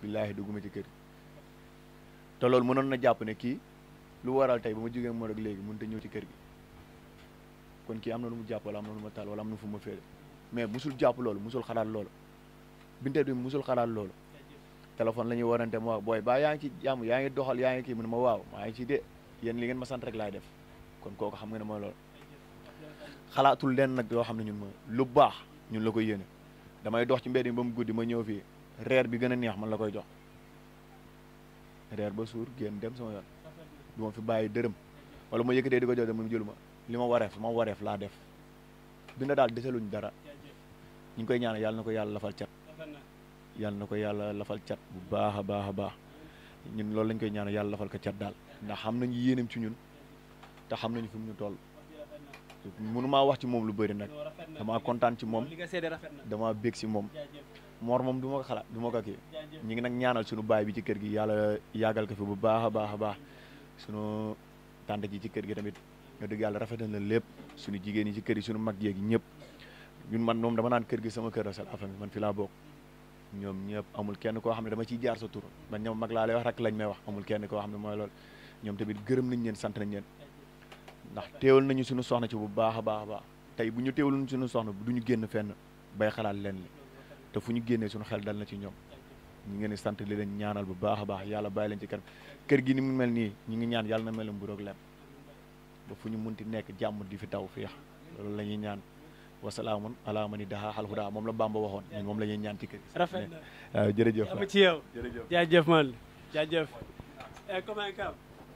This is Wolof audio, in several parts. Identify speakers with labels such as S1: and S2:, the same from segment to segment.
S1: billaahi dugguma ci kër gi te loolu mënoon na jàpp ne kii lu waral tey ba ma jógee moo rek léegi mënut a ñëw ci kër gi kon kii am na lu mu jàpp wala am na lu ma taal wala am na fu ma féere mais musul jàpp loolu musul xalaat loolu binte bi musul xalaat loolu téléphone la ñuy warante ma wax booy baa yaa ngi ci jàmm yaa ngi doxal yaa ngi kii mu ne ma waaw maa ngi ci de yéen li ngeen ma sant rek laay def kon kooku xam nga ne mooy loolu xalaatul leen nag yoo xam ne ñun ma lu baax ñun la koy yéene damay dox ci mbedd mi ba mu guddi ma ñëw fii reer bi gën a neex man la koy jox reer ba suur génn dem sama yoon du ma fi bàyyi dërëm wala ma yëkkatee di ko jox dem mu jëlu ma li ma wareef ma wareef laa def dina daal desaluñ dara ñu ngi koy ñaan yàlla na ko yàlla lafal cat yàlla na ko yàlla lafal cat bu baax a baax a baax ñun loolu lañ koy ñaan yàlla lafal ko cat daal ndax xam nañu yéenam ci ñun te xam nañu fi mu ñu toll mënu maa wax ci moom lu bëri nag damaa kontaan ci moom
S2: li nga seede rafet na
S1: damaa bég si moom moor moom du ma ko xalaat du ma ko kii ñu ngi nag ñaanal suñu baay bi ci kër gi yàlla yàggal ko fi bu baax a baax a baax suñu tànt ji ci kër gi tamit nga dëgg yàlla rafetal na lépp suñu jigéen yi ci kër yi suñu mag yeegi ñëpp ñun man moom dama naan kër gi sama kër la sal affaire man fi laa bokk ñoom ñëpp amul kenn koo xam ne dama ciy jaar sa tur man ñoom mag laa lay wax rek lañ may wax amul kenn koo xam ne mooy loolu ñoom tamit gërëm nañ leen sant nañ leen ndax teewal nañu suñu soxna ci bu baax a baax a baax tey bu ñu teewal suñu soxna du ñu génn fenn bay xalaat leen li te fu ñu génnee suñu xel dal na ci ñoom ñu ngeen di sant li leen ñaanal bu baax a baax yàlla bàyyi leen ci kanam kër gi ni mu mel nii ñu ngi ñaan yàlla na mel mburoog lem ba fu ñu munti nekk jàmm di fi taw féex loolu la ñuy ñaan wasalaamun ala mani daha xal huda moom la Bamba waxoon ñun moom la ñuy ñaan ci kër gi
S2: rafet na
S1: waaw jërëjëf
S2: am ci yow
S1: jërëjëf
S2: jaajëf man jaajëf eh comment kam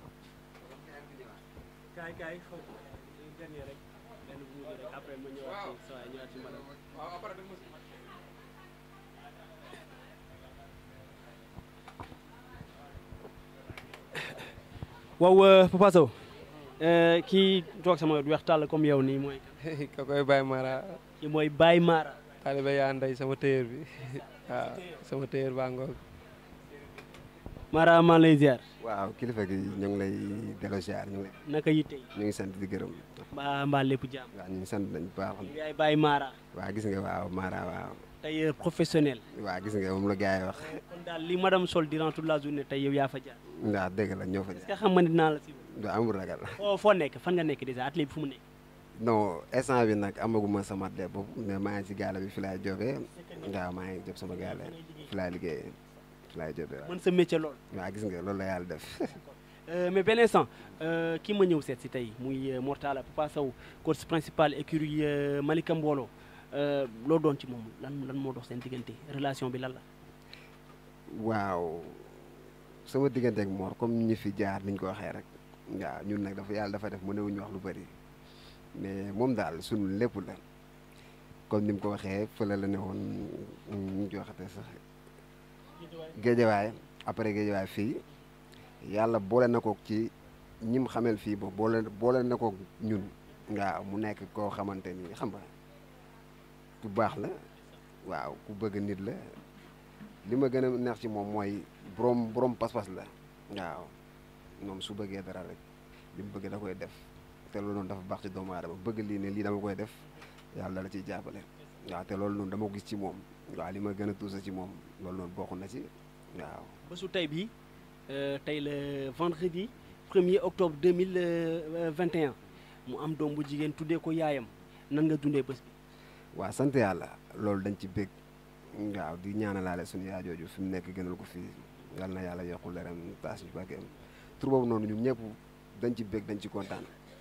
S2: kaay kaay xaw dernier rek benn bu mujj rek après ma ñëwaat ci sa waay ñëwaat ci madame waaw Papa Sow kii toog sama wex tàll comme yow nii mooy
S3: ka koy Baye Mara
S2: kii mooy Baye Mara
S3: taalibe yaa nday sama téyër bi waaw sama téyër baa ngoog
S2: Mara maa lay ziar
S4: waaw kilifa gi ñu ngi lay delloo ziar ñu ngi lay
S2: naka yitte
S4: ñu ngi sant di gërëm
S2: mbaa mbaa lépp jàmm
S4: waaw ñu ngi sant nañ bu baax
S2: yaay Baye Mara
S4: waaw gis nga waaw Mara waaw
S2: tailleur professionnel
S4: waaw gis nga moom la gars yi wax
S2: kon daal li madame sol durant toute la journée tey yow yaa fa jaar
S4: waaw dëgg la ñoo fa
S2: est-ce que xam nga ne dinaa la si
S4: du amul ragal
S2: foo foo nekk fan nga nekk déjà atelier bi fu mu nekk
S4: non instant bi nag amaguma sama atelier boobu mais maa ngi ci gaale bi fi laay jógee waaw maa ngi job sama gaale fi laay liggéeyee fi laay jógee waaw
S2: mën sa métier lool
S4: waaw gis nga loolu la yàlla def
S2: mais benn instant kii ma ñëw seet si tey muy Mortala Papa Sow coach principal écurie Malika Mbolo loo doon ci moom lan lan moo dox seen diggante relation bi lan la
S4: waaw sama diggante ak Mor comme ñi fi jaar niñ ko waxee rek waaw ñun nag dafa yàlla dafa def mënewuñu wax lu bëri mais moom daal sunu lépp la comme ni mu ko waxee fële la ne woon ñu ci waxate sax géejawaay après géejawaay fii yàlla boole na ko ci ñim xamel fii ba boole boole na ko ñun waaw mu nekk koo xamante ni xam nga ku baax la waaw ku bëgg nit la li ma gën a neex ci moom mooy borom borom pas-pas la waaw moom su bëggee dara rek li mu bëgg da koy def te loolu noonu dafa baax ci doomu aadama bëgg lii ne lii dama koy def yàlla la ciy jàppale waaw te loolu noonu dama ko gis ci moom waaw li ma gën a tuusa ci moom loolu noonu bokk na ci waaw
S2: bésu tey bii tey le vendredi 1er octobre 2021 mu am doom bu jigéen tuddee ko yaayam nan nga dundee bés bi
S4: waaw sant yàlla loolu dañ ci bég waaw di ñaanalaale suñu yaay jooju fi mu nekk gënal ko fii yal na yàlla yokku leeram taas ñu barkeem tur boobu noonu ñun ñëpp dañ ci bég dañ ci kontaan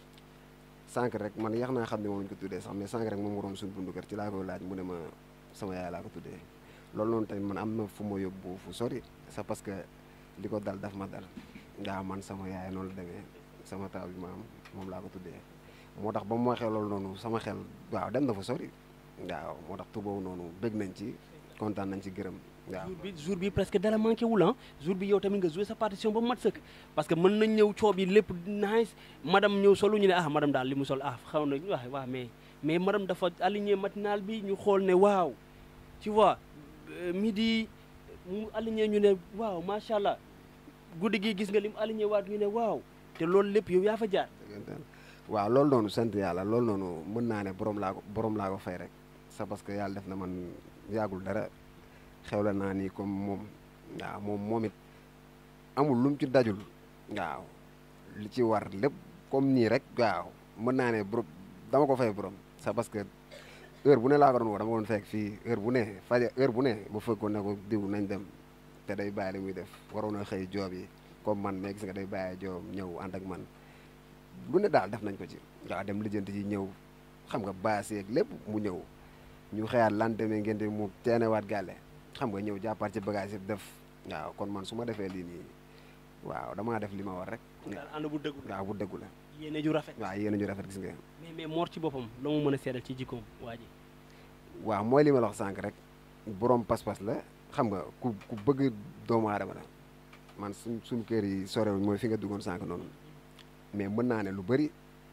S4: sànq rek man yax naa xam ne moom lañ ko tuddee sax mais sànq rek moom waroon suñu bundu kër ci laa koy laaj mu ne ma sama yaay laa ko tuddee loolu noonu tamit man am na fu ma yóbbu fu sori c'est parce que li ko dal daf ma dal waaw man sama yaay noonu la demee sama taw bi ma am moom laa ko tuddee moo tax ba mu waxee loolu noonu sama xel waaw dem na fa sori waaw moo tax tur boobu noonu bég nañ ci kontaan nañ ci gërëm waaw
S2: jour bi jour bi presque dara manqué wul ah jour bi yow tamit nga joué sa partition ba mu mat sëkk parce que mën nañ ñëw coob yi lépp nice madame ñëw solu ñu ne ah madame daal li mu sol ah xaw na wax waaw mais mais madame dafa aligné matinal bi ñu xool ne waaw tu vois midi mu aligné ñu ne waaw macha allah guddi gi gis nga li mu aligné waat ñu ne waaw te loolu lépp yow yaa fa jaar
S4: waaw loolu noonu sant yàlla loolu noonu mën naa ne borom laa ko borom laa ko fay rek c'est parce que yàlla def na man yàggul dara xewla naa nii comme moom waaw moom moom it amul lu mu ci dajul waaw li ci war lépp comme nii rek waaw mën naa ne borom dama ko fay borom c'est parce que heure bu ne laa ko doon woo dama ko doon fekk fii heure bu ne faja heure bu ne ma fekk ko ne ko diw nañ dem te day bàyyi li muy def waroon a xëy joob yi comme man mais gis nga day bàyyi joob ñëw ànd ak man lu ne daal def nañ ko ci waaw dem lijjanti ci ñëw xam nga baas yeeg lépp mu ñëw ñu xëyaat lan demee ngeen di mu teenewaat gàlle xam nga ñëw jàppaat ci bagage yi def waaw kon man su ma defee lii nii waaw damaa def li ma war rek
S2: daal ànd bu dëggu
S4: waaw bu dëggu la
S2: yéene ju rafet
S4: waaw yéen a ñu rafet gis nga
S2: mais mais Mor ci boppam la mu mën a seedal ci jikkoom waa ji
S4: waaw mooy li ma la wax sànq rek borom pas-pas la xam nga ku ku bëgg doomu aadama la man suñ suñ kër yi sorewuñ mooy fi nga duggoon sànq noonu mais mën naa ne lu bëri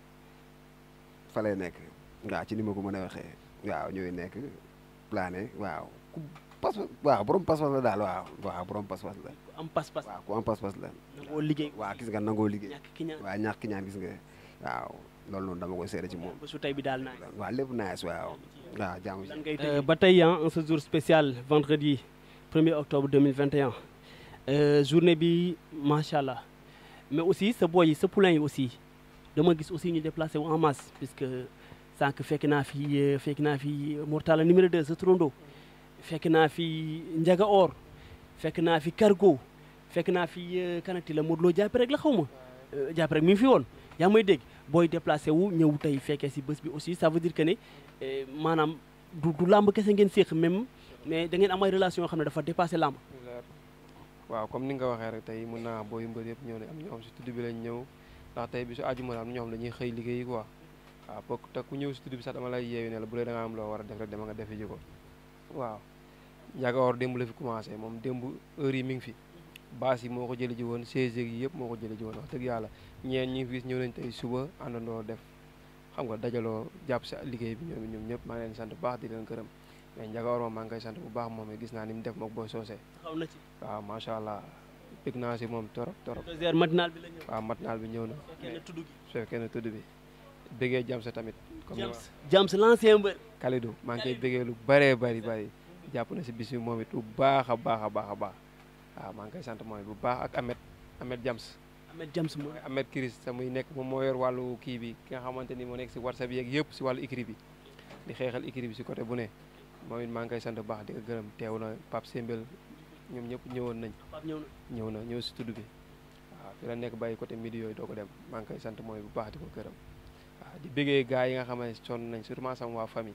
S4: fa lay nekk waaw ci ni ma ko mën a waxee waaw ñooy nekk plané waaw ku pas waaw borom pas-pas la daal waaw waaw borom pas-pas la
S2: ku am pas-pas
S4: waaw ku am pas-pas la
S2: nangoo liggéey
S4: waaw gis nga nangoo liggéey
S2: ñàkk ki ñaan
S4: waaw ñàkk ki ñaan gis nga waaw loolu noonu dama koy seede ci moom
S2: bésu tey bi daal naa
S4: waaw lépp nice waaw waaw jaamu
S2: lan ngay tëjee ba tey ah en ce jour spécial vendredi 1er octobre 2021 euh, journée bi macha allah mais aussi sa boy yi sa poulain yi aussi dama gis aussi ñu déplacé wu en masse puisque sànq fekk naa fi euh, fekk naa fi Mortala numéro 2 sa trondo fekk naa fi Ndiaga Or fekk naa fi Cargo fekk naa fi euh, kanati la Modou Lo jàpp rek la xaw ma euh, jàpp rek mi ngi fi woon yaa ngi may dégg booy déplacé wu ñëw tey fekkee si bés bi aussi ça veut dire que ne eh, maanaam du du làmb kese ngeen séq même mais da ngeen am ay relation yoo xam ne dafa dépassé làmb
S3: leer waaw comme ni nga ko waxee rek tey mun naa booy mbër yëpp ñëw ne am ñoo xam si tudd bi lañ ñëw ndax tey bi su àjjuma la am ñoo xam dañuy xëy liggéeyi quoi waaw bokk te ku ñëw si tudd bi sax dama lay yeewi ne la bu dee da nga am loo war a def rek dama nga defi ji ko waaw Ndiaga Or démb la fi commencé moom démb heure yi mi ngi fi baas yi moo ko jëli ji woon chaise yi yëpp moo ko jëli ji woon wax dëgg yàlla ñeen ñi fi gis ñëw nañ tey suba àndandoo def xam nga dajaloo jàpp si liggéey bi ñoom ñoom ñëpp maa ngi leen sant bu baax di leen gërëm mais Ndiaga Or moom maa ngi koy sant bu baax moom it gis naa ni mu def mook booy soosee
S2: xaw na ci
S3: waaw macha allah bëgg naa si moom torop torop
S2: deuxième matinal bi la ñëw
S3: waaw matnaal bi ñëw na
S2: fekkee na tudd gi
S3: su fekkee ne tudd bi bëggee jam sa tamit comme ni ma
S2: James James l'ancien mbër
S3: Kalidou maa ngi koy bëggee lu bëree bëri bëri jàpp na si bis bi moom it bu baax a baax a baax a baax waaw maa ngi koy sant mooy bu baax ak Ahmed Ahmed Jams
S2: Ahmed James mooy
S3: mooy Ahmed Kiris sa muy nekk moom moo yor wàllu kii bi ki nga xamante ni moo nekk si WhatsApp yeeg yëpp si wàllu écrit bi di xeexal écrit bi si côté bu ne moom it maa ngi koy sant bu baax di ko gërëm teew na Pape Sembel ñoom ñëpp ñëwoon nañ
S2: Pape ñëw na
S3: ñëw na ñëw si tudd bi waaw fi la nekk bàyyi côté midi yooyu doo ko dem maa ngi koy sant mooy bu baax di ko gërëm waaw di bëggee gars yi nga xam ne sonn nañ surtout sama waa famille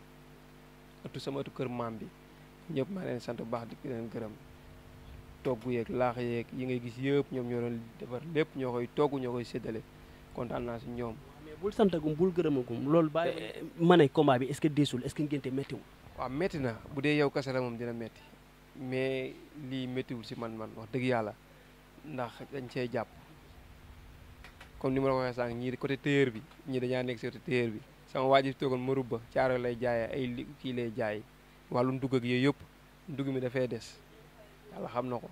S3: ëttu sama ëttu kër maam bi ñëpp maa leen sant bu baax di leen gërëm togg yeeg laax yeeg yi ngay gis yëpp ñoom ñoo doon defar lépp ñoo koy togg ñoo koy séddale kontaan naa si ñoom
S2: mais bul santagum bul gërëmagum loolu bàyyi ma ne combat bi est-ce que deesul est-ce que ngénte méttiwul
S3: waaw métti na bu dee yow kese la moom dina métti mais lii méttiwul si man man wax dëgg yàlla ndax dañ cee jàpp comme ni ma la ko waxee sànq ñii côté téyeur bi ñii dañaa nekk si côté téyeur bi sama waa ji fi toogoon marub ba caaro lay jaayee ay li kii lay jaay wàllu ndugg ak yooyu yëpp ndugg mi dafay des yàlla xam na ko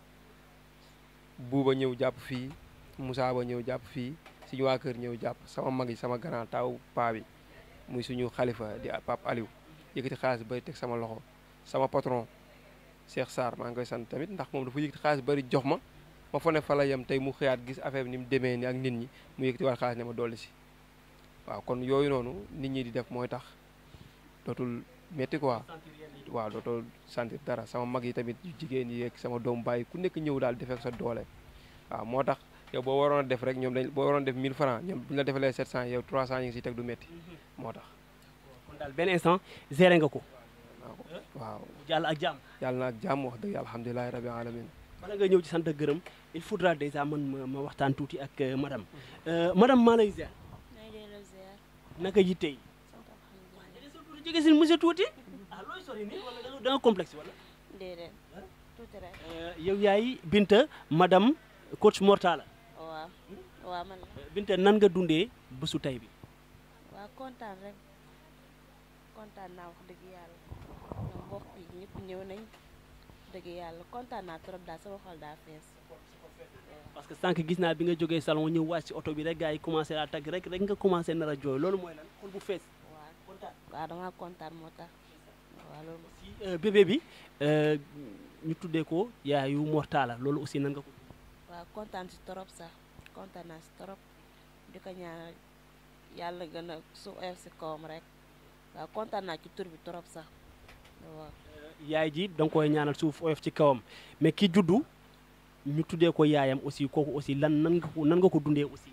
S3: buuba ñëw jàpp fii Moussa ba ñëw jàpp fii suñu waa kër ñëw jàpp sama mag yi sama grand taw paa bi muy suñu xalifa di Pape Aliou yëkkati xaalis bari teg sama loxo sama patron Cheikh Sarr maa ngi koy sant tamit ndax moom dafa yëkkati xaalis bari jox ma ma fa ne fa la yem tey mu xëyaat gis affaire bi ni mu demee ni ak nit ñi mu yëkkati waat xaalis ne ma dolli si waaw kon yooyu noonu nit ñi di def mooy tax dootul métti quoi waaw dootoo sentir dara sama mag yi tamit yu jigéen yi ak sama doom bàyyi ku nekk ñëw daal defee sa doole waaw moo tax yow boo waroon a def rek ñoom dañ boo waroon a def 1000 francs ñoom bu ñu la defalee 700 yow 300 yi ngi siy teg du métti moo tax
S2: kon daal benn instant géré nga ko
S3: waaw
S2: jàll ak jàmm
S3: yàlla na ak jàmm wax dëgg yàlla alhamdulilahi rabbi alamin
S2: bala nga ñëw ci sant ak gërëm il faudra déjà man ma ma waxtaan tuuti ak euh, madame Euh, madame maa lay ziar
S5: nay delloo ziar
S2: naka yitte yi
S5: sant alhamdulilah
S2: jege sa tuuti jege si monsieur tuuti ah looy sori nii wala da nga- da nga complexe wala
S5: déedéet tuuti rek
S2: Euh, yow yaay Binta madame coach Mortala
S5: waaw waaw man la
S2: Euh, Binta nan nga dundee bésu tey bi
S5: waaw kontaan rek kontaan naa wax dëgg yàlla ñoom mbokk yi ñëpp ñëw nañ dëgg yàlla kontaan naa trop daal sama xol daa fees
S2: parce que sànq gis naa bi nga jógee salon ñëw wàcc ci oto bi rek gars yi commencé laa tagg rek rek nga commencé nar a jooy loolu mooy lan xol bu fees
S5: waaw
S2: kontaan
S5: waaw damaa kontaan moo tax waaw loolu
S2: si euh, bébé bi euh, ñu tuddee ko yaayu Mortala loolu aussi nan nga ko
S5: waaw kontaan si torop sax kontaan naa si torop di ko ñaanal yàlla gën a su oyof si kawam rek waaw kontaan naa ci tur bi torop sax waaw
S2: yaay ji da nga koy ñaanal suuf oyof ci kawam mais ki juddu ñu tuddee ko yaayam aussi kooku aussi lan nan nga ko nan nga ko dundee aussi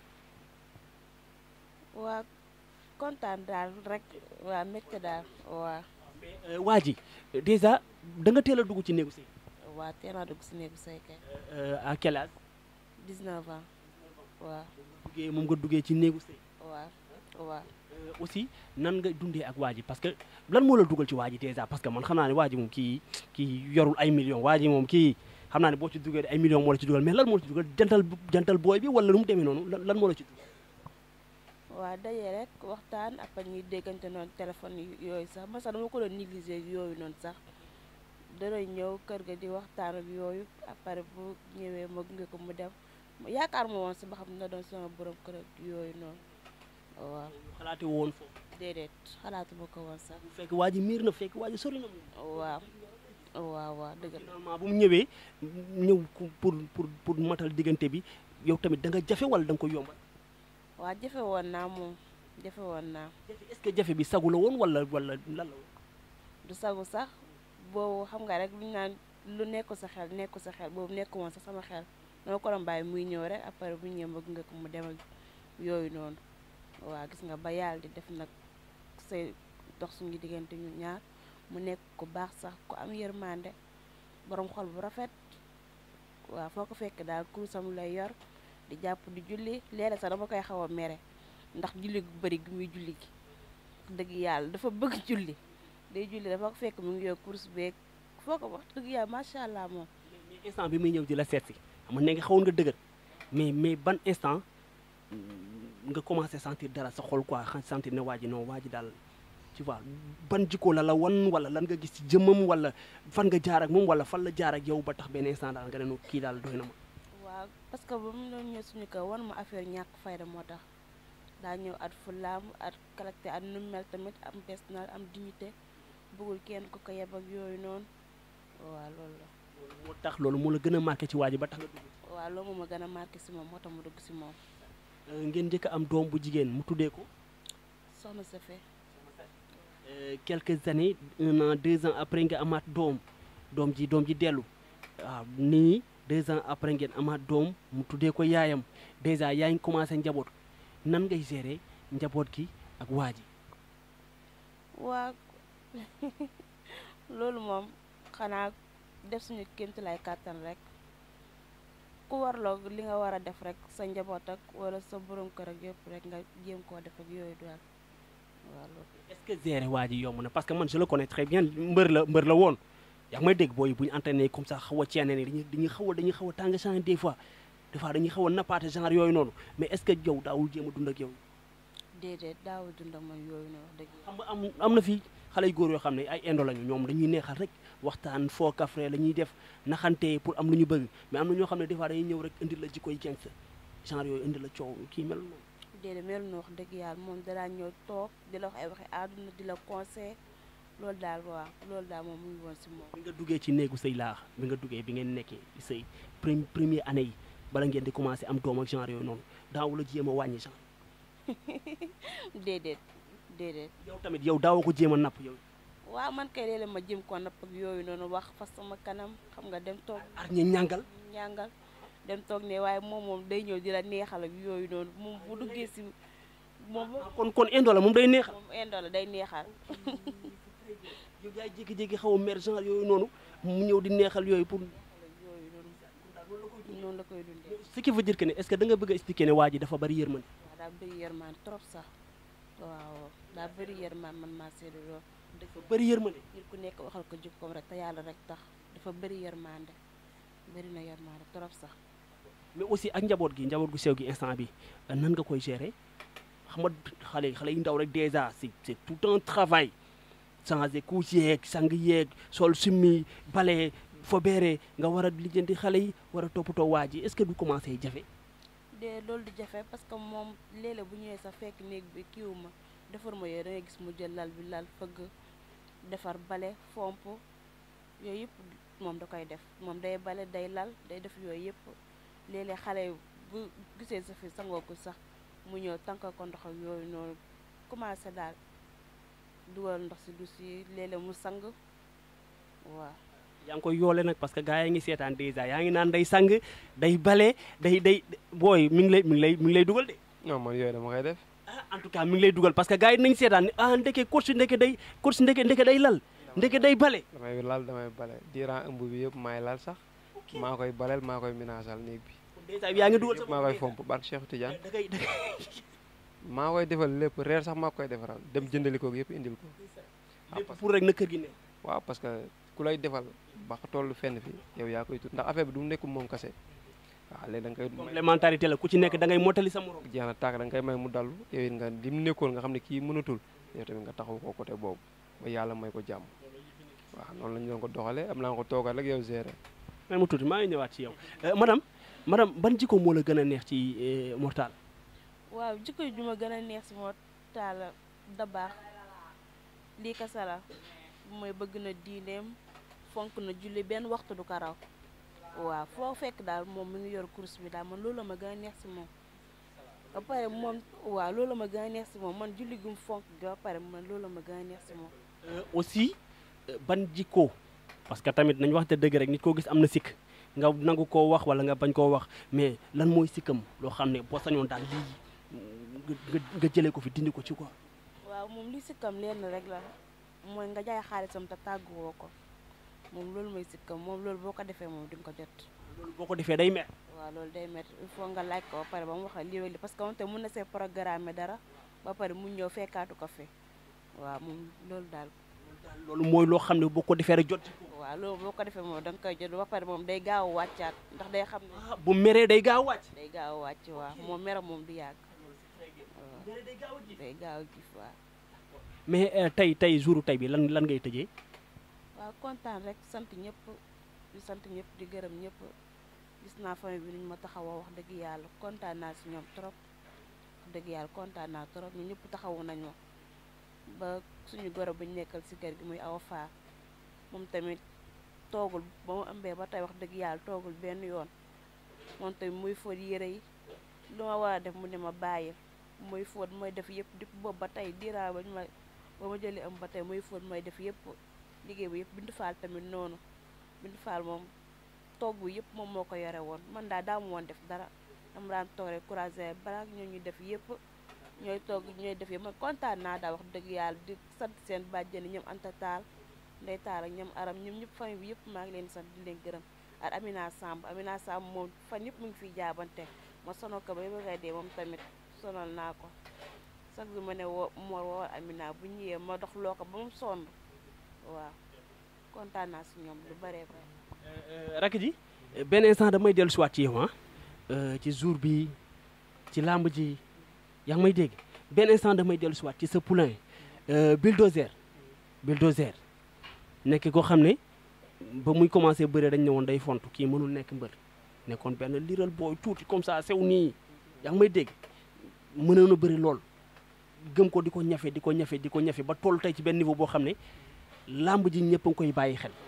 S5: waa kontaan daal rek waa mbégte daal waa
S2: mais euh, waa ji déjà da nga teel a dugg ci néegu sëy
S5: waa teel naa dugg si néegu sëy kay
S2: euh, à quel âge
S5: 19 ans waa
S2: duggee moom nga duggee ci néegu sëy
S5: waa waa
S2: Euh, aussi nan nga dundee ak waa ji parce que lan moo la dugal ci waa ji déjà parce que man xam naa ne waa ji moom kii kii yorul ay millions waa ji moom kii xam naa ne boo ci duggee ay millions moo la ci dugal mais lan moo la ci dugal jantal jantal booy bi wala lu mu demee noonu lan lan moo la ci dugal
S5: waa daje rek waxtaan après ñuy déggante noonu téléphone yi- yooyu sax man sax dama ko doon négliger yooyu noonu sax dana ñëw kër ga di waxtaan ak yooyu après bu ñëwee ma gunge ko mu dem yaakaar ma woon si ba xam ne doon sama borom kër ak yooyu noonu waaw
S2: xalaate woon foofu
S5: déedéet xalaatuma ko woon sax
S2: bu fekk waa ji miir na fekk waa ji sori na moom
S5: waaw waaw waaw dëgg la
S2: finalement bu mu ñëwee ñëw ku- pour pour pour matal diggante bi yow tamit da nga jafe wala da nga ko yombal
S5: waa jafe woon naa moom jafe woon naa
S2: jafe est-ce que jafe bi sagu la woon wala wala lan la woon
S5: du sagu sax boobu xam nga rek lu ñu naan lu nekku sa xel nekku sa xel boobu nekku woon sax sama xel dama ko doon bàyyi muy ñëw rek après bu ñëwee ma gunge ko mu dem ak yooyu noonu waaw gis nga ba yàlla di def nag say dox suñu diggante ñu ñaar mu nekk ku baax sax ku am yërmande borom xol bu rafet waaw foo ko fekk daal kurusam lay yor di jàpp di julli léeg sax dama koy xaw a mere ndax julli gu bëri gi muy julli gi dëgg yàlla dafa bëgg julli day julli dafa ko fekk mu ngi yor course beeg foo ko wax dëgg yàlla macha allah moom
S2: mais instant bi muy ñëw di la seet si xam nga ne nga xawoon nga dëgër mais mais ban instant mm, nga commencé sentir dara sa xol quoi xa sentir ne waa ji non waa ji daal tu vois ban jikko la la wan wala lan nga gis ci jëmmam wala fan nga jaar ak moom wala fan la jaar ak yow ba tax benn instant daal nga ne no kii daal doy na ma
S5: waaw parce que ba mu doon ñëw suñu kër wan ma affaire ñàkk fayda moo tax daa ñëw at fulaam at caractère at nu mu mel tamit am personnel am dignité bëggul kenn ku ko yeb ak yooyu noonu waaw loolu la
S2: moo tax loolu moo la gën a marqué ci waa ji ba tax nga dugg
S5: waaw loolu moo ma gën a marqué si moom moo tax mu dugg si moom
S2: Euh, ngeen njëkk a am doom bu jigéen mu tuddee ko
S5: soxna sa fe
S2: Euh, quelques années un an deux ans après nga amaat doom doom ji doom ji dellu waaw nii deux ans après ngeen amaat doom mu tuddee ko yaayam dèjà yaa ngi commencé njaboot nan ngay gérer njaboot gi ak waa ji
S5: waa loolu moom xanaa def suñu kéemtu lay kàttan rek ku warloo li nga war a def rek sa njaboot ak wala sa borom kër ak yëpp rek nga jéem koo def ak yooyu daal waaw loolu
S2: est-ce que gérer waa ji yomb na parce que man je le connais très bien mbër la mbër la woon yaa ngi may dégg booy bu ñu entraîné comme ça xaw a ceene ni dañuy dañuy xaw a dañuy xaw a tàng genre des fois des fois dañuy xaw a nappaate genre yooyu noonu mais est-ce que yow daawul jéem a dund ak yow
S5: déedéet daaw dund ak man yooyu noonu wax dëgg
S2: xam nga am am na fi xale yu góor yoo xam ne ay indo lañu ñoom dañuy neexal rek waxtaan foo kafre la ñuy def naxante pour am lu ñu bëgg mais am na ñoo xam ne des fois dañuy ñëw rek indi la jikkoy gangsta genre yooyu indi la coow kii mel noonu
S5: déedéet mel na wax dëgg yàlla moom danaa ñëw toog di la wax ay waxi àdduna di la conseil loolu daal waaw loolu daal moom mu ngi woon si moom
S2: bi nga duggee ci néegu sëy laax bi nga duggee bi ngeen nekkee sëy premi première année yi bala ngeen di commencé am doom ak genre yooyu noonu daawu la jéem a wàññi genre
S5: déedéet déedéet
S2: yow tamit yow daawoo ko jéem a napp yow
S5: waaw man kay léeg-léeg ma jëm ko napp ak yooyu noonu wax fa sama kanam xam nga dem toog
S2: ar ñi ñàngal
S5: ñàngal dem toog ne waaye moom moom day ñëw di la neexal ak yooyu noonu moom bu duggee si moom
S2: kon kon indo la moom day neexal
S5: moom indo la day neexal
S2: yow yaay jékki-jékki xaw a mer genre yooyu noonu mu ñëw di neexal yooyu pour
S5: yooyu noonu noonu la koy dundee
S2: ce qui veut dire que ne est-ce que da nga bëgg a expliquer ne waa ji dafa bari yërmande
S5: waaw daa bëri yërmaan trop sax waaw daa bëri yërmaan man maa seede loolu
S2: dafa bari yërmande
S5: nit ku nekk waxal ko jikkoom rek te yàlla rek tax dafa bëri yërmande bëri na yërmande trop sax
S2: mais aussi ak njaboot gi njaboot gu sew gi instant bi nan nga koy gérer xam nga xale xale yu ndaw rek déjà c'est c'est tout un travail changer couche yeeg sang yeeg sol summi bale fobeere nga war a lijjanti xale yi war a toppatoo waa ji est-ce que du commencé jafe
S5: de loolu di jafe parce que moom léeg-léeg bu ñëwee sax fekk néeg bi kiiwu ma defar ma yooyu da ngay gis mu jël lal bi lal fëgg defar bale fomp yooyu yëpp moom da koy def moom day bale day lal day def yooyu yëpp léeg-léeg xale yi bu gisee sa fi sangoo ko sax mu ñëw tànka ko ndox ak yooyu noonu commencé daal dugal ndox si dus yi léeg-léeg mu sang waaw
S2: yaa ngi koy yoole nag parce que gars yi ngi seetaan dèjà yaa ngi naan day sang day bale day day booy mi ngi lay mi ngi lay mi ngi lay dugal de
S3: non man yooyu dama koy def
S2: ah en tout cas mi ngi lay dugal parce que gars yi nañ seetaan ne ah ndeke coach ndeke day coach ndeke ndeke day lal ndeke day bale
S3: damay lal damay bale diiran ëmb bi yëpp maay lal sax maa koy baleel maa koy minaasal néeg bi
S2: dèjà yaa ngi dugal
S3: yëpp
S2: sa
S3: maa koy
S2: bopp
S3: fomp barke Cheikh Tidiane
S2: da ngay da ngay
S3: maa koy defal lépp reer sax maa koy defaral dem jëndali ko yëpp indil ko waaw
S2: lépp
S3: parce
S2: pour rek na kër gi ne
S3: waaw parce que ku lay defal ba nga toll fenn fi yow yaa koy tut ndax affaire bi du nekk moom kase waaw léegi da nga koy may
S2: complémentarité la ku ci nekk da ngay mottali sa morom
S3: jeex na tàkk da nga koy may mu dallu yow it nga li mu nekkoon nga xam ne kii mënatul yow tamit nga taxaw ko côté boobu ba yàlla may ko jàmm waaw noonu la ñu doon ko doxalee am naa ko toogal rek yow gérer
S2: may mu tuuti maa ngi ñëwaat ci yow Euh, madame madame ban jikko moo la gën a neex ci euh, Mortal
S5: waaw jikko ju ma gën a neex si moo taala da baax lii kasa la mooy bëgg na diineem fonk na julli benn waxtu du ko raw waaw foo fekk daal moom mi ngi yor course bi daal man loolu la ma gën a neex si moom ba pare moom waaw loolu la ma gën a neex si moom man julli gum fonk gi ba pare man loolu la ma gën a neex si moom
S2: Euh, aussi euh, ban jikko parce que tamit nañ wax te dëgg rek nit koo gis am na sikk nga nangu koo wax wala nga bañ koo wax mais lan mooy sikkam loo xam ne boo sañoon daal lii nga nga nga jëlee ko fi dindi ko ci quoi
S5: waaw moom li sikkam lenn rek la mooy nga jaay xaalisam te tàgguwoo ko moom loolu mooy sikkam moom loolu boo ko defee moom di nga ko jot
S2: loolu boo ko defee day mer
S5: waaw loolu day métti il faut nga laaj ko ba pare ba mu wax lii ak lii parce que moom te mën na see programme dara ba pare mu ñëw fekkaatu ko fi waaw moom loolu daal
S2: loolu mooy loo xam ne boo ko defee rek jot ci ko
S5: waaw loolu boo ko defee moom da nga koy jot ba pare moom day gaaw a wàccaat ndax day xam ne
S2: ah bu meree day gaaw wàcc
S5: day gaaw a wàcc waaw moom meram moom du yàgg waaw day gaaw a gis waaw
S2: mais euh, tey tey jouru tey bi lan lan ngay tëjee
S5: waaw kontaan rek sant ñëpp di sant ñëpp di gërëm ñëpp gis naa famille bi nuñ ma taxawoo wax dëgg yàlla kontaan naa si ñoom trop wax dëgg yàlla kontaan naa trop ñu ñëpp taxawu nañ ma ba suñu goro bu ñu nekkal si kër gi muy awa faar moom tamit toogul ba mu ëmbee ba tey wax dëgg yàlla toogul benn yoon moom tamit muy fóot yére yi lu ma war a def mu ne ma bàyyil muy fóot mooy def yëpp di boobu ba tey diiraa ba ñu ma ba ma jëlee ëmb ba tey muy fóot mooy def yëpp liggéey bi yëpp bindu faal tamit noonu bindu faal moom toog bi yëpp moom moo ko yore woon man daal daa mu woon def dara dama daan toog rek couragé balaa ñoo ñuy def yëpp ñooy toog ñooy def yëpp man kontaan naa daal wax dëgg yàlla di sant seen bàjjeni ñoom Anta Taal Ndey Taal ak ñoom Aram ñoom ñëpp famille bi yëpp maa ngi leen di sant di leen gërëm ak Amina Samb Amina Samb moom fan yëpp mu ngi fiy jaabante ma sonal ko ba bëgg a dee moom tamit sonal naa ko chaque jour ma ne woo Mor woo Amina bu ñëwee ma dox loo ko ba mu sonn waaw kontaan naa si ñoom lu bëree bëri.
S2: rakk ji benn instant damay dellu siwaat ci yow ah euh, ci jour bi ci làmb ji yaa ngi may dégg benn instant damay dellu siwaat ci sa poulain euh, bulldozer bulldozer nekk koo xam ne ba muy commencé bëre dañ ne woon day fontu kii mënul nekk mbër nekkoon benn liral booy tuuti comme ça sew nii yaa ngi may dégg mënoon a bëri lool gëm ko di ko ñafe di ko ñafe di ko ñafe ba toll tey ci benn niveau boo xam ne làmb ji ñëpp a ngi koy bàyyi xel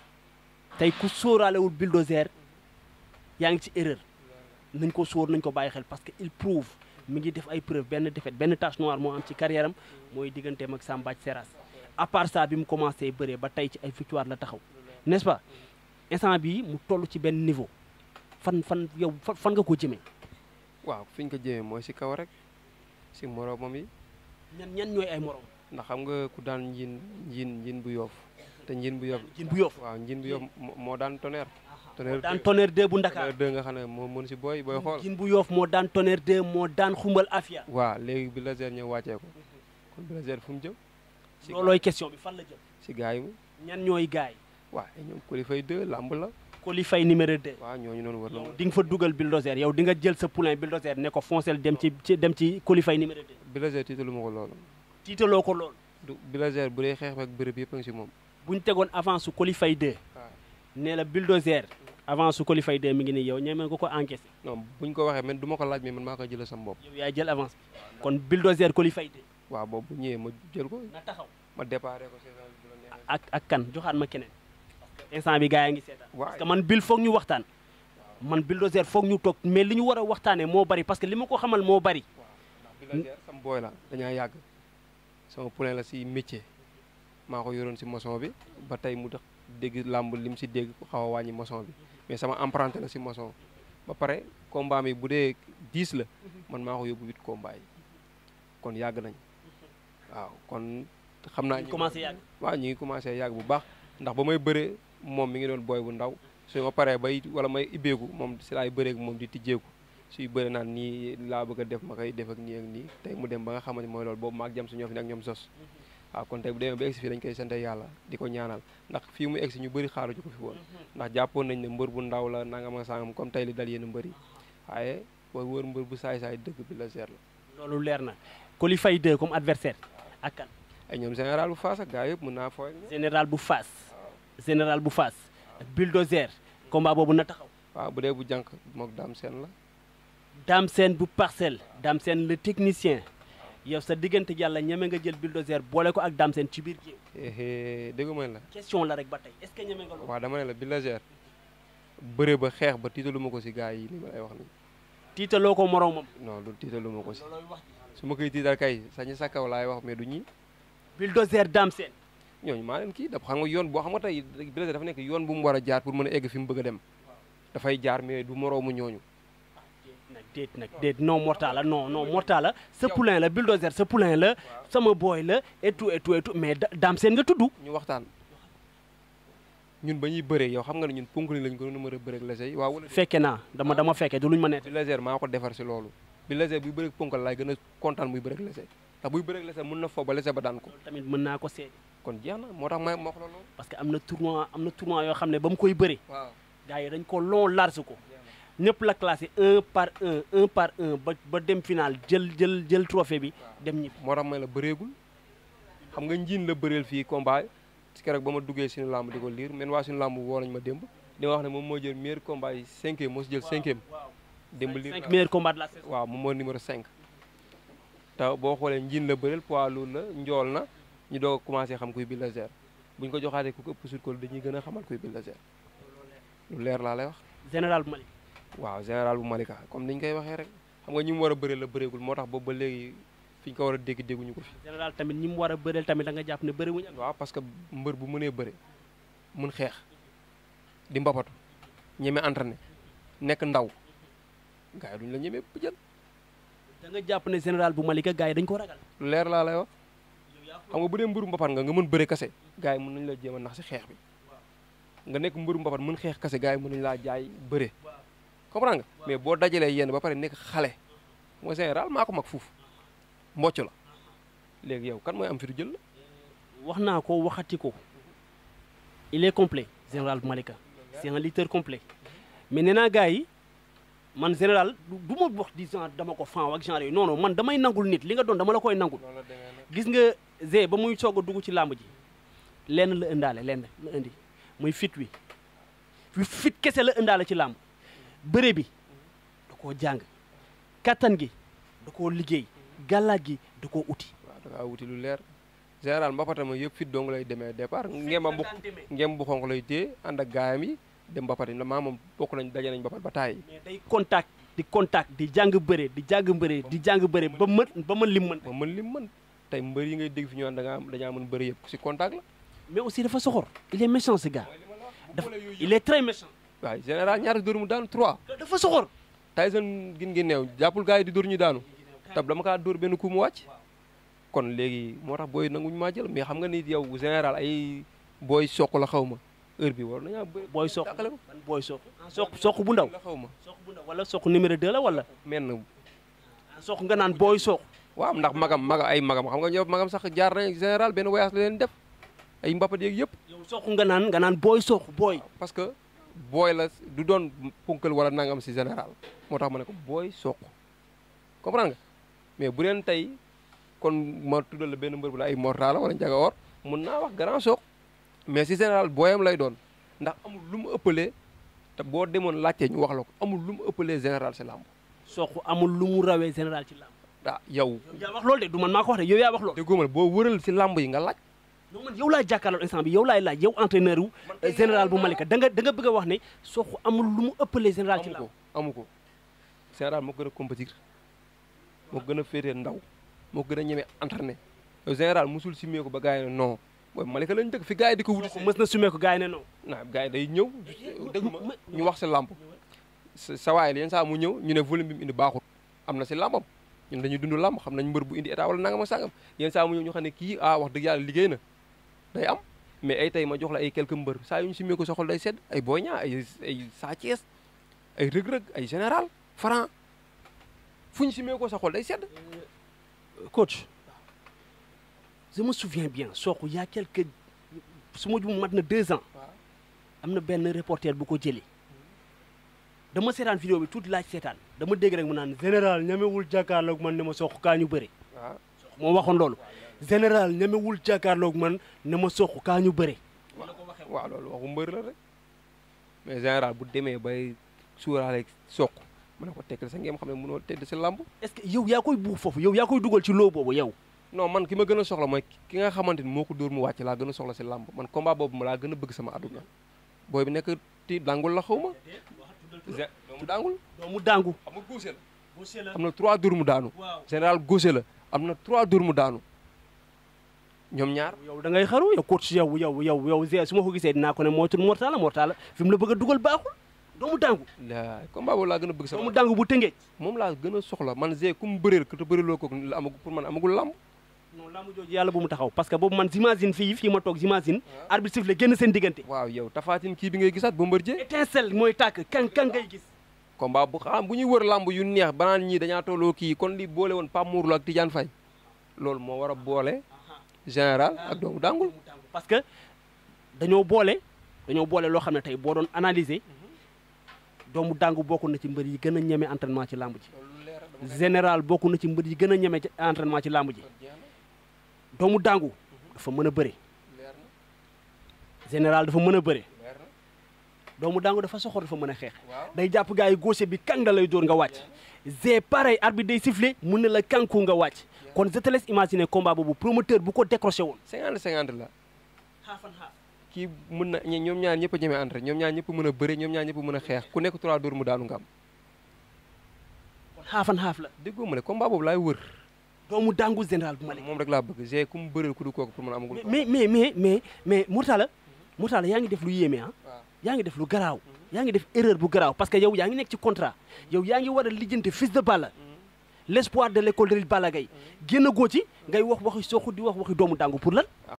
S2: tey ku sóoraalewul bulldozer yaa ngi ci erreur nañ ko sóor nañ ko bàyyi xel parce que il prouve mi ngi def ay preuve benn défaite benn tache noire moo am ci carrière am mooy digganteem ak Sambaj Seras à part ça bi mu commencé bëree ba tey ci ay victoire la taxaw n'est-ce pas instant bii mu toll ci benn niveau fan fan yow fan fan nga ko jëmee
S3: waaw fi ñu ko jëmee mooy si kaw rek si moroomam yi
S2: ñan ñan ñooy ay morom
S3: ndax xam nga ku daan njiin njiin njiin bu yoof te njiin bu yoof
S2: jin bu yoof
S3: waaw njiin bu yoof moo- moo daan tonnerre tonnerre
S2: daan tonnerre 2 bu Ndakaar
S3: tonnerre deux nga xam ne moo mën si booy booy xool
S2: jin bu yoof moo daan tonnerre 2 moo daan xumbal afia
S3: waaw léegi bi laser ñëw wàccee ko kon bi laser fu mu jëm si
S2: loolooy question bi fan la jëm
S3: si gars yi mu
S2: ñan ñooy gaay
S3: waaw ay ñoom qualifié deux lamb la
S2: Coly Faye numéro 2
S3: waaw ñooñu noonu war na
S2: yow
S3: ma
S2: di nga fa dugal bulldozer yow di nga jël sa poulain bulldozer ne ko foncel dem ci ci dem ci Coly Faye numéro 2
S3: bi laser tiitalu ma ko loolu
S2: tiitaloo ko loolu
S3: du bi laser bu dee xeex ak bërëb yëpp a ngi si moom
S2: buñ tegoon avance su Coly Faye 2
S3: waaw
S2: ne la bulldozer avance su Coly Faye 2 mi ngi nii yow ñeme nga ko encaissé
S3: non buñ ko waxee man du ma ko laaj mais man maa koy jëlee sama bopp
S2: yow yaay jël avance bi kon bulldozer Coly Faye 2
S3: waaw boobu bu ñëwee ma jël ko
S2: na taxaw
S3: ma déparé ko saison bi bu la neexee
S2: ak ak kan joxaat ma keneen instant bi gars yaa ngi seetaan
S3: waaw
S2: parce que man bil foog ñu waxtaan man bulldozer foog ñu toog mais li ñu war a waxtaanee moo bari parce que li ma ko xamal moo bari
S3: Bulldozer sam booy la dañaa yàgg sama poulain la si métier maa ko yoroon si maçon bi ba tey mu tax dégg làmb lim si dégg xaw a wàññi maçon bi mais sama emprunté la si maçon ba pare combat mi bu dee 10 la man maa ko yóbbu 8 combat yi kon yàgg nañ waaw kon xam naa
S2: ñu commencé yàgg
S3: waaw ñu ngi commencé yàgg bu baax ndax ba may bëre moom mi ngi doon booy bu ndaw su ma paree bay wala may ibbeeku moom si laay bëreek moom di tijjeeku suy bëre naan nii laa bëgg a def ma koy def ak nii ak nii tey mu dem ba nga xamante mooy loolu boobu maag jam su ñoo fi ne ak ñoom sos waaw kon tey bu demee ba egsi fii dañ koy sante yàlla di ko ñaanal ndax fii mu egsi ñu bëri xaaruñu ko fi woon ndax jàppoon nañ ne mbër bu ndaw la nangam ak sangam comme tey li dal yenn mbër yi waaye booy wër mbër bu saay-saay dëgg bi la seer la
S2: loolu leer na Coly Faye 2 comme adversaire ak kan
S3: ay ñoom général bu faas ak gaa yëpp mën naa fooy ak ñoom
S2: général bu Fass général bu Fass ak bulldozer combat boobu na taxaw
S3: waaw bu dee bu jànk mook daam seen la
S2: Dame Sène bu parcelle Dame Sène le technicien yow sa diggante yàlla ñeme nga jël bulldozer boole ko ak Dame Sène ci biir géew
S3: éé déggu ma la
S2: question la rek ba tey est-ce que ñeme nga loolu
S3: waaw dama ne la Bulldozer bëre ba xeex ba tiitalu ma ko si gaa yi li ma lay wax nii
S2: tiitaloo ko moroomam
S3: non du tiitalu ma ko si su ma koy tiital kay sañi sa kaw laay wax mais du ñi
S2: bulldozer Dame Sène
S3: ñooñu maa leen kii dafa xam nga yoon boo xam nga tey Bulldozer dafa nekk yoon bu mu war a jaar pour mën a egg fi mu bëgg a dem dafay jaar mais du moroomu ñooñu
S2: nag déet nag déet non mortal la non non mortal la sa poulain la bulldozer sa poulain la sama boy la et tout et tout et tout mais Da- Dame Sène nga tudd
S3: ñu waxtaan ñun ba ñuy bëree yow xam nga ne ñun ponk ni lañ ko doon mën a bëreeg lese yi waaw wala
S2: fekke naa dama dama fekke du luñ ma nett
S3: Bulldozer maa ko defar si loolu Bulldozer buy bëreeg ponkal laay gën a kontaan muy bëreeg lese ndax buy bëreeg lese mën na fo ba lese ba daan ko
S2: tamit mën naa ko seede
S3: kon jeex na moo tax may ma wax la loolu
S2: parce que am na tournoi am na tournoi yoo xam ne ba mu koy bëre
S3: waaw
S2: gars yi dañ ko long large ko ñëpp la classé un par un un par un ba ba dem final jël jël jël trophée bi dem ñibbi
S3: moo tax may la bëreegul xam nga njiin la bëreel fii combat ci keroog ba ma duggee suñu làmb di ko liir men waa suñu làmb woo nañ ma démb di ma wax ne moom moo jël meilleur combat yi cinquième moo si jël cinquième démb liir
S2: cinq meilleurs combats de la saison
S3: waaw moom moo numéro 5 te boo xoolee njiin la bëreel poids lourd la njool na ñu doog a commencé xam kuy Bulldozer bu ñu ko joxaatee ku ko ëpp sut ko dañuy gën a xamal kuy Bulldozer lu leer laa lay wax
S2: général bu Mali
S3: waaw général bu Malika comme ni ñu koy waxee rek xam nga ñi mu war a bëreel la bëreegul moo tax boobu ba léegi fi ñu ko war a dégg dégguñu ko fi
S2: général tamit ñi mu war a bëreel tamit da nga jàpp ne bëri wuñu am
S3: waaw parce que mbër bu mënee bëre mun xeex di mbapatu ñeme entraîné nekk ndaw gars yi duñu la ñeme bu jël
S2: da nga jàpp ne général bu Malika gars yi dañ ko ragal
S3: lu leer laa lay wax xam nga bu dee mbëru mbapat nga nga mën bëre kase gars yi mën nañu la jéem a nax si xeex bi nga nekk mbëru mbapat mën xeex kase gars yi mën nañu laa jaay bëre comprends nga mais boo dajalee yenn ba pare nekk xale mooy général maa ko mag fuuf mbocc la léegi yow kan mooy am fi du jël la
S2: wax naa ko waxati ko il est complet général bu Malika c'est un lutteur complet mais nee naa gars yi man général du du ma wax di genre dama ko fan ak genre yooyu non non man damay nangul nit li nga doon dama la koy nangul
S3: loolu la demee nag
S2: gis nga Zé ba muy soog a dugg ci làmb ji lenn la ëndaale lenn la indi muy fit wi fi fit kese la ëndaale ci làmb bëre bi da koo jàng kattan gi da koo liggéey gàllaaj gi da koo uti
S3: waaw da ngaa wuti lu leer général mbapatama yëpp fit dong lay demee départ ngema bu ngem bu xonq lay téye ànd ak gaayam yi dem mbapat yi maa moom bokk nañ daje nañ mbapat ba taay
S2: mais day contact di contact di jàng bëre di jàng bëre di jàng bëre ba mën ba mën lim mën
S3: ma mën lim mën tey mbër yi ngay dégg fi ñu naan da ngaa am dañaa mën bëri yëpp si contact la
S2: mais aussi dafa soxor il est méchant ce gars dafa il est très méchant
S3: waaw général ñaata dóor mu daanu 3
S2: dafa soxor
S3: Tyson gin ngi neew jàppul gars yi di dóor ñu daanu tab dama kaa dóor benn coup mu wàcc kon léegi moo tax booy nanguñu maa jël mais xam nga ni yow général ay booy soq la xaw ma heure bi war nañaa bëri
S2: booy soq
S3: dàqale ko
S2: ban booy soq soq soq bu ndaw
S3: la xaw ma
S2: soq bu ndaw wala soq numéro 2 la wala
S3: menn
S2: soq nga naan booy soq
S3: waaw ndax magam magam ay magam xam nga ñëw magam sax jaar nañ général benn voyage la leen def ay mbapat yeeg yëpp
S2: yow soq nga naan nga naan booy soq booy
S3: parce que booy la du doon punkal wala nangam si général moo tax ma ne ko booy soq comprendre nga mais bu leen tey kon ma tuddal la benn mbër bu la ay mortala wala njaga or mun naa wax grand soq mais si général booyam lay doon ndax amul lu mu ëppalee te boo demoon laajtee ñu wax la ko amul lu mu ëppalee général si làmb
S2: soq amul lu mu rawee général ci làmb
S3: ah yow
S2: yow yaa wax loolu de du man maa ko wax de yow yaa wax loolu
S3: déggoo ma ne boo wëral si làmb yi nga laaj
S2: non man yow laay jàkkaarloo instant bi yow laay laaj yow entraîneur wu général bu Malika da nga da nga bëgg a wax ne Sokh amul lu mu ëppalee général ci
S3: amu
S2: làmb
S3: ko amu ko général moo gën a compétir moo gën a féetee ndaw moo gën a ñeme entraîné yow général musul simee ko ba gars yi ne non booy Malika lañ dëkk fi gars yi di ko wuti
S2: Sokh mës na sumee ko gars yi ne non
S3: naa gars yi day ñëw dégg ma ñu wax si làmb sa sa waay la yenn saa mu ñëw ñu ne volume bi mu indi baaxul am na si làmbam ñun dañuy dund làmb xam nañ mbër bu indi état wala nangam ak sangam yenn saa mu ñëw ñu xam ne kii ah wax dëgg yàlla liggéey na day am mais ay tey ma jox la ay quelques mbër saa yu ñu simee ko sa xol day sedd ay Boy Niang ay ay Sa Thiès ay rëg-rëg ay général Franc fu ñu simee ko sa xol day sedd
S2: coach je me souviens bien Sokh il y a quelques su ma jum mat na deux ans am na benn reporter bu ko jëlee dama seetaan vidéo bi tuuti laaj seetaan dama dégg rek mu naan général ñamewul jàkkaarloog man ne ma Sokh kaa ñu bëre
S3: waaw
S2: moo waxoon loolu général ñamewul jàkkaarloog man ne ma Sokh kaa ñu bëre
S3: waaw loolu waxu mbër la rek mais général bu demee bay suuraale Sokh mu ne ko tekkal sa ngeen xam ne mënoo tedd si làmb
S2: est-ce que yow yaa koy buux foofu yow yaa koy dugal ci loo boobu yow
S3: non man ki ma gën a soxla mooy ki nga xamante ni moo ko dóor mu wàcc laa gën a soxla si làmb man combat boobu ma laa gën a bëgg sama àdduna booy bi nekk ti dangul la xaw ma gé doomu dangul
S2: doomu dàngu
S3: xam nga góose la am na trois dóor mu daanu général góose la am na trois dóor mu daanu ñoom ñaar
S2: yow da ngay xaru yow coach yow yow yow yow Zé su ma ko gisee dinaa ko ne moytul Mortala Mortala fi mu la bëgg a dugal baaxul doomu dàngu
S3: la combat boobu laa gën a bëgg sama
S2: doomu dàngu bu tëngee
S3: moom laa gën a soxla man Zé ku mu bëreel ko te bëreeloo ko la amagul pour man amagul làmb
S2: non laamu jooju yàlla bu mu taxaw parce que boobu man j'imagine fii fii ma toog j'imagine arbitre siffle génn seen diggante
S3: waaw yow tafaatin kii bi ngay gisaat Bombardier
S2: étincelle mooy tàkk kan kan ngay gis
S3: combat bu xam bu ñuy wër làmb yu neex banaan ñii dañaa tolloo kii kon li boole woon Pape Mourlo ak Tidiane Faye loolu moo war a boole général ak doomu dàngul
S2: parce que dañoo boole dañoo boole loo xam ne tey boo doon analyser doomu dàngu bokk na ci mbër yi gën a ñeme entraînement ci làmb ji général bokk na ci mbër yi gën a ñeme ci entraînement ci làmb ji doomu dàngu dafa mën a bëre général dafa mën a bëre doomu dàngu dafa soxor dafa mën a xeex day jàpp gars yi gauche bi kang da lay dóor nga wàcc g pareil arbitre day sifflé mun na la kanku nga wàcc kon je te laisse imaginer combat boobu promoteur bu ko décroché woon
S3: cinquante cinquante la kii mën na ñe- ñoom ñaar ñëpp a ñeme entré ñoom ñaar ñëpp mën a bëre ñoom ñaar ñëpp mën a xeex ku nekk trois dóor mu daanu nga am
S2: xaafan xaaf la
S3: déggoo ma ne combat boobu laay wër
S2: doomu dàngu général bu ma
S3: moom rek laa bëgg g ku mu bëreel ku du kooku pour man amagul
S2: mais mais mais mais mais Mourtala Mourtala yaa ngi def lu yéeme ah
S3: waaw
S2: yaa ngi def lu garaaw yaa ngi def erreur bu garaaw parce que yow yaa ngi nekk ci contrat yow yaa ngi war a lijjanti fils de Balla l'espoir de l'école de lutte Balla Gaye génn goo ci ngay wax waxi Sokh di wax waxi doomu dàngu pour lan